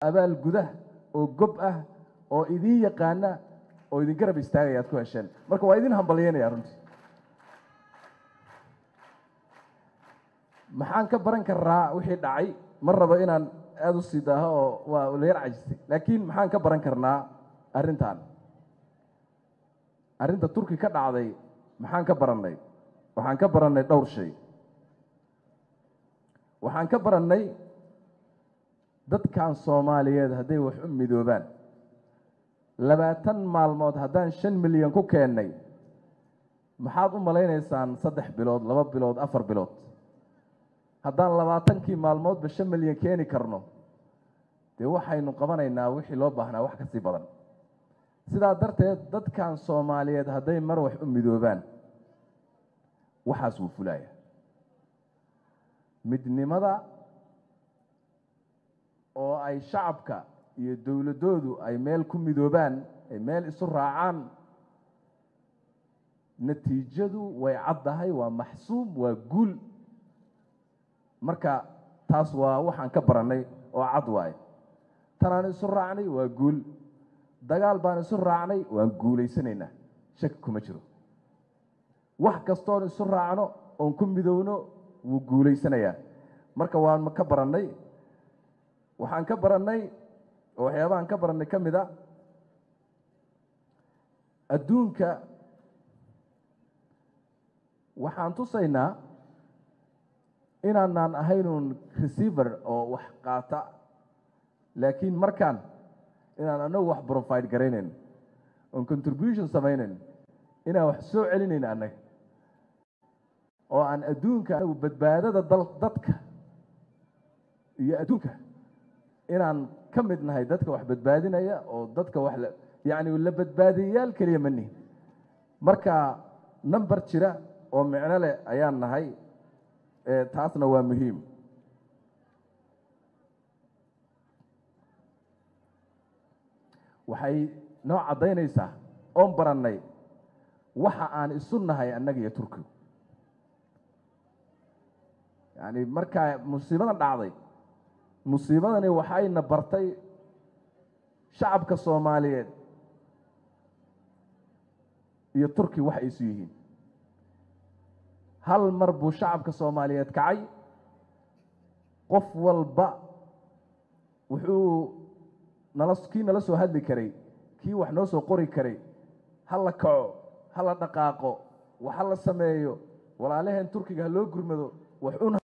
abaal gudah oo gob ah oo idiin yaqaana oo idin garab istaagaya aad ku hesheen marka waa idin hambalyeynaya runtii maxaan ka baran karnaa wixii dhacay ma rabo inaan aada u sii daaho oo waa la yar cajistay laakiin maxaan ka baran karnaa arrintan arrinta turki ka dhacday maxaan ka barannay waxaan ka barannay dhowr shay waxaan ka barannay dadkan soomaaliyeed hadday wax u midoobaan labaatan maalmood haddaan shan milyan ku keennay maxaad u malaynaysaan saddex bilood laba bilood afar bilood haddaan labaatankii maalmoodba shan milyan keeni karno dee waxaynu qabanaynaa wixii loo baahnaa wax kasii badan sidaa darteed dadkan soomaaliyeed hadday mar wax u midoobaan waxaas wuu fulaya midnimada oo ay shacabka iyo dowladdoodu ay meel ku midoobaan ay meel isu raacaan natiijadu way caddahay waa maxsuub waa guul marka taas waa waxaan ka barannay oo cad waaye tanaan isu raacnay waa guul dagaal baan isu raacnay waan guulaysanaynaa shaki kuma jiro wax kastoon isu raacno oon ku midowno wuu guulaysanayaa marka waan ka barannay waxaan ka barannay oo waxyaabahaan ka barannay ka mid a adduunka waxaan tusaynaa inaanaan ahaynuun receiver oo wax qaata laakiin markaan inaan anagu wax profide garaynayn oon contribution samaynayn inaan wax soo celinayn annaga oo aan adduunka anagu badbaadada dadka iyo adduunka inaan ka mid nahay dadka wax badbaadinaya oo dadka wax yacni la badbaadiyayaal keliya ma nihin marka number jira oo micno leh ayaan nahay taasna waa muhiim waxay noo caddaynaysaa oon barannay waxa aan isu nahay annaga iyo turkigu yacni markaa musiibadan dhacday musiibadani waxayna bartay shacabka soomaaliyeed iyo turki wax ay isu yihiin hal mar buu shacabka soomaaliyeed kacay qof walba wuxuu nala kii nala soo hadli karay kii wax noo soo qori karay ha la kaco ha la dhaqaaqo wax ha la sameeyo walaalaheen turkiga ha loo gurmado wax un